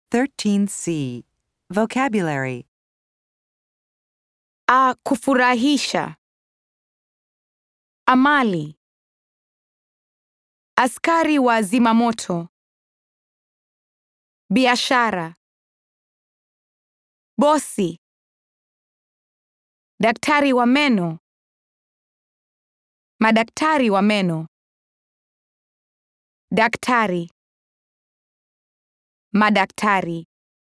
13C. Vocabulary A kufurahisha. Amali. Askari wa zimamoto. Biashara. Bosi. Daktari wa meno. Madaktari wa meno. Daktari. Madaktari.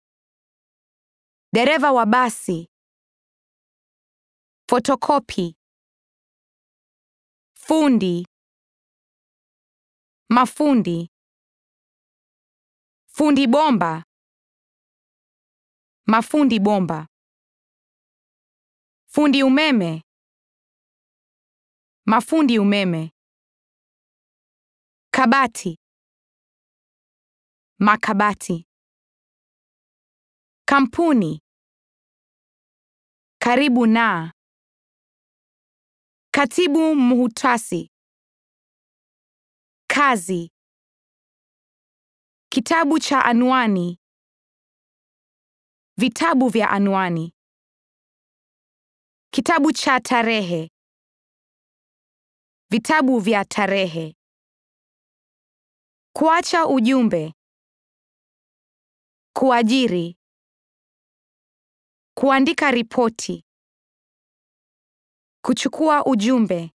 Dereva wa basi. Fotokopi. Fundi. Mafundi. Fundi bomba. Mafundi bomba. Fundi umeme. Mafundi umeme. Kabati. Makabati. Kampuni. Karibu na. Katibu muhutasi. Kazi. Kitabu cha anwani. Vitabu vya anwani. Kitabu cha tarehe. Vitabu vya tarehe. Kuacha ujumbe. Kuajiri. Kuandika ripoti. Kuchukua ujumbe.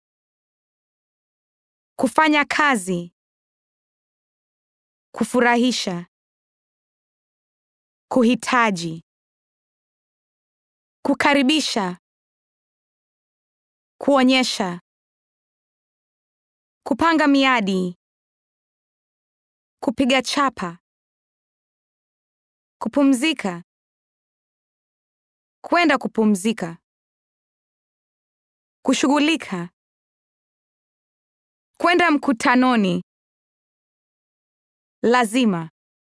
Kufanya kazi. Kufurahisha. Kuhitaji. Kukaribisha. Kuonyesha. Kupanga miadi. Kupiga chapa. Kupumzika. Kwenda kupumzika. Kushughulika. Kwenda mkutanoni. Lazima.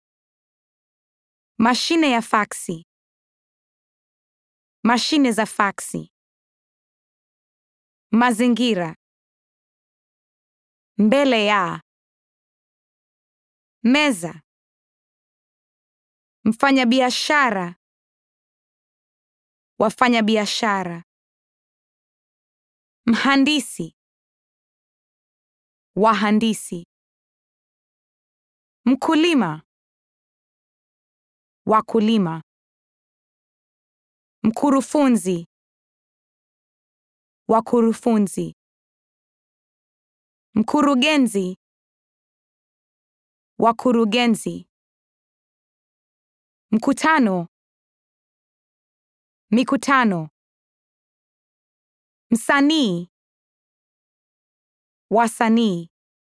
Mashine ya faksi. Mashine za faksi. Mazingira. Mbele ya. Meza. Mfanyabiashara. Wafanyabiashara. Mhandisi. Wahandisi. Mkulima. Wakulima. Mkurufunzi. Wakurufunzi. Mkurugenzi. Wakurugenzi. Mkutano. Mikutano. Msanii. Wasanii.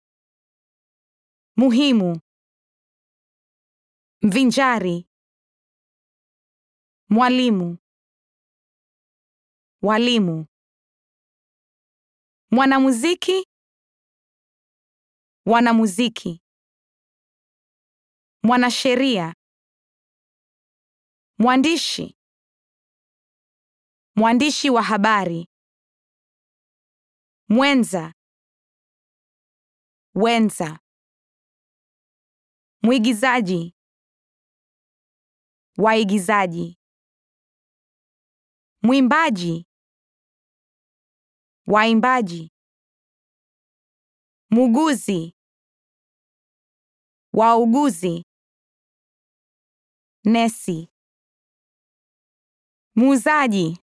Muhimu. Mvinjari. Mwalimu. Walimu. Mwanamuziki. Wanamuziki. Mwanasheria. Mwandishi. Mwandishi wa habari. Mwenza. Wenza. Mwigizaji. Waigizaji. Mwimbaji. Waimbaji. Muuguzi. Wauguzi. Nesi. Muuzaji.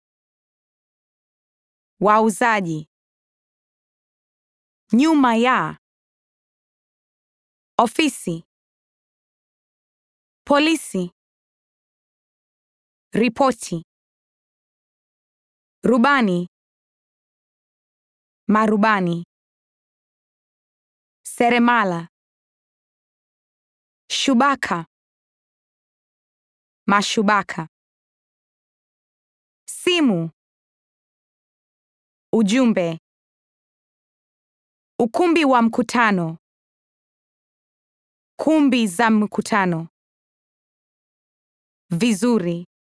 Wauzaji. Nyuma ya. Ofisi. Polisi. Ripoti. Rubani. Marubani. Seremala. Shubaka. Mashubaka. Simu. Ujumbe. Ukumbi wa mkutano. Kumbi za mkutano. Vizuri.